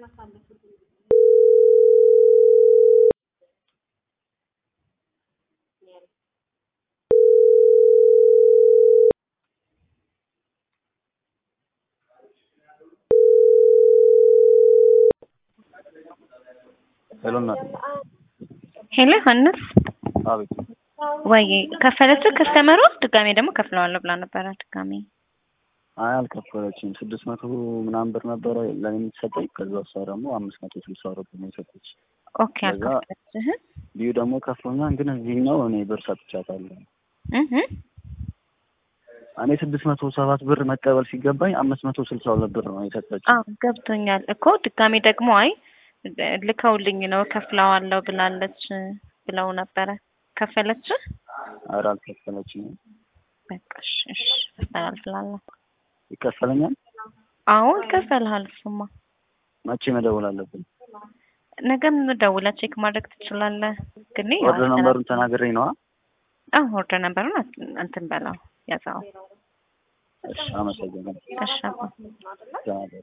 ሄሎ እናት ሄሎ ዮሐንስ አቤት ወይ ከፈለችው ከስተመሩ ድጋሜ ደግሞ ከፍለዋለሁ ብላ ነበረ። ድጋሜ አይ አልከፈለችም ስድስት መቶ ምናምን ብር ነበረ ለኔ የምትሰጠኝ ከዛ እሷ ደግሞ አምስት መቶ ስልሳ ብር ነው የሰጠች ኦኬ አልከፈለችህ ቢዩ ደግሞ ከፍሎኛል ግን እዚህኛው እኔ ብር ሰጥቻታለሁ እህ እኔ ስድስት መቶ ሰባት ብር መቀበል ሲገባኝ አምስት መቶ ስልሳ ሁለት ብር ነው የሰጠች አዎ ገብቶኛል እኮ ድጋሜ ደግሞ አይ ልከውልኝ ነው ከፍለዋለሁ ብላለች ብለው ነበረ። ከፈለች ኧረ አልከፈለችም በቃ እሺ እሺ አስተላልፍላለሁ። ይከፈለኛል አዎ ይከፈልሃል። እሱማ መቼ መደወል አለብን ነገም ደውለህ ቼክ ማድረግ ትችላለህ። ግን ያው ወደ ነንበሩን ተናግሬ ነዋ አዎ ወርደ ነበሩን እንትን በለው ያዛው እሺ አመሰግናለሁ እሺ አባ ተናገር